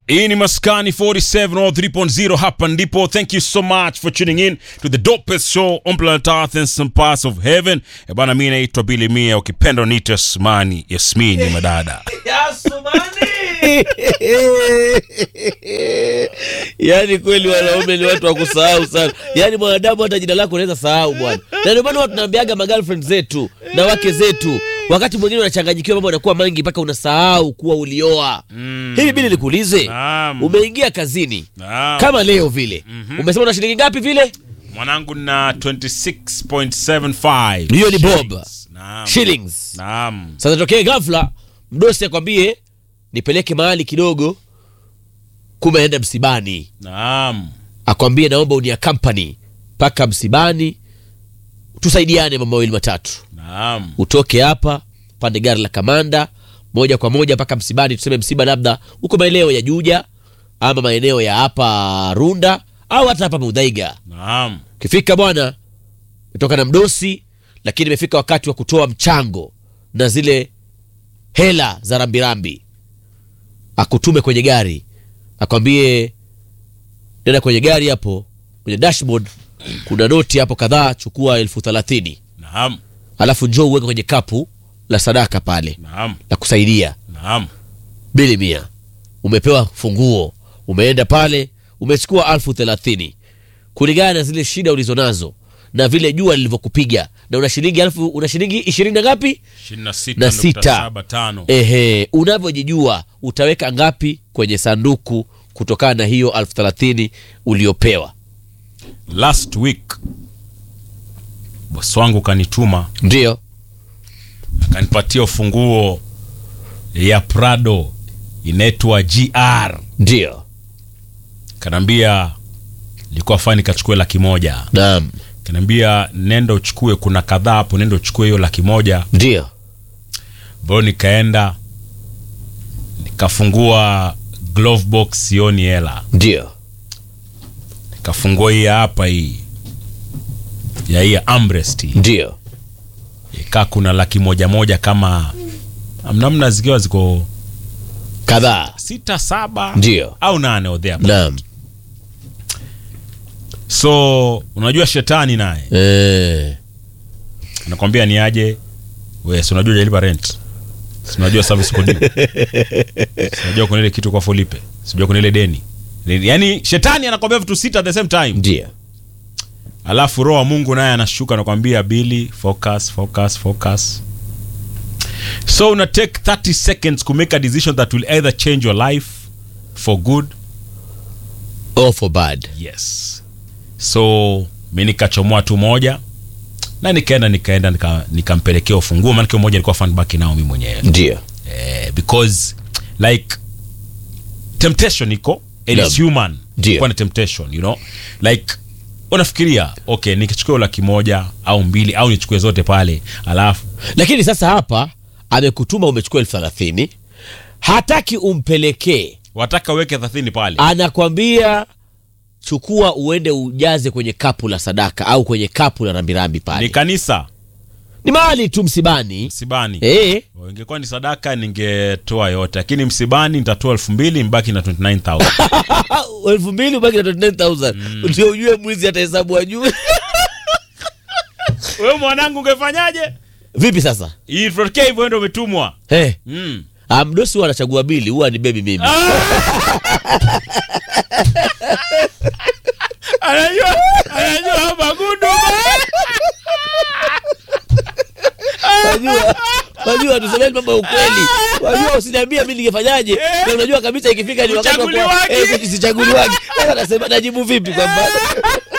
hii ni maskani 47 or 3.0 hapa ndipo thank you so much for tuning in to the dopest show on planet earth and some parts of heaven e bana mi naitwa bili mia ukipenda niite asmani yasmini madada yaani kweli wanaume ni watu wa kusahau sana yaani mwanadamu hata jina lako unaweza sahau bwana na ndio maana watu tunaambiaga magirlfriend zetu na wake zetu wakati mwingine unachanganyikiwa mambo yanakuwa mengi mpaka unasahau kuwa ulioa mm. hivi bili nikuulize Naam. umeingia kazini Naam. kama leo vile mm-hmm. umesema una shilingi ngapi vile mwanangu na 26.75 hiyo ni bob Shillings. Naam. shillings Naam. sasa tokee ghafla mdosi akwambie nipeleke mahali kidogo kumeenda msibani Naam. akwambie naomba unia company mpaka msibani tusaidiane mambo mawili matatu Naam. utoke hapa pande gari la kamanda moja kwa moja mpaka msibani tuseme msiba labda huko maeneo ya juja ama maeneo ya hapa runda au hata hapa mudhaiga Naam. ukifika bwana metoka na mdosi lakini imefika wakati wa kutoa mchango na zile hela za rambirambi akutume kwenye gari akwambie nenda kwenye gari hapo kwenye dashboard kuna noti hapo kadhaa chukua elfu thelathini Naam. alafu njoo uweke kwenye kapu la sadaka pale Naam. la kusaidia Naam. bili mia umepewa funguo umeenda pale umechukua alfu thelathini kulingana na zile shida ulizonazo na vile jua lilivyokupiga na una shilingi alfu una shilingi ishirini na ngapi 26.75. na sita ehe unavyojijua utaweka ngapi kwenye sanduku kutokana na hiyo alfu thelathini uliopewa last week bosi wangu kanituma ndio akanipatia ufunguo ya prado inaitwa gr ndio kanaambia ilikuwa fani kachukue laki moja naam kanaambia nenda uchukue kuna kadhaa hapo nenda uchukue hiyo laki moja ndio ambayo nikaenda nikafungua glove box sioni hela ndio nikafungua hii ya hapa hii ya hii ya amrest hii ndio ikaa kuna laki moja moja kama namna zikiwa ziko kadhaa sita saba Ndio. au nane or there. naam so unajua shetani naye eh. anakwambia ni aje we si unajua jalipa rent si unajua service kodi si unajua kuna ile kitu kwa folipe sijua kuna ile deni yaani shetani anakwambia vitu sita at the same time ndio alafu roho wa mungu naye anashuka anakwambia bili focus focus focus so una take 30 seconds to make a decision that will either change your life for good all for bad yes so mi nikachomoa tu moja na nikaenda nikaenda nika- nikampelekea ufunguo maanake moja nilikuwa fanbaki nao mi mwenyewe ndio eh, because like temptation iko and it's Naam. human Ndio. Kuwa na temptation you know like unafikiria okay nikichukua laki moja au mbili au nichukue zote pale alafu lakini sasa hapa amekutuma umechukua elfu thelathini hataki umpelekee wataka uweke thelathini pale anakwambia chukua uende ujaze kwenye kapu la sadaka au kwenye kapu la rambirambi ni pale kanisa ni mahali tu msibani msibani eh, ingekuwa ni sadaka ningetoa yote lakini msibani nitatoa elfu mbili mbaki na 29000 elfu mbili ubaki na 29000 ndio ujue mwizi atahesabu ajue wewe mwanangu ungefanyaje vipi sasa itokea hivyo ndo umetumwa hey. mm. Ah, mdosi huwa anachagua bili huwa ni bebi mimi anajua anajua magudu Wajua, wajua tusemeni mambo ya ukweli. Wajua usiniambia mimi ningefanyaje? Na unajua kabisa ikifika ni wakati wa Uchaguliwaji. eh, sichaguliwaji. Sasa nasema najibu vipi kwamba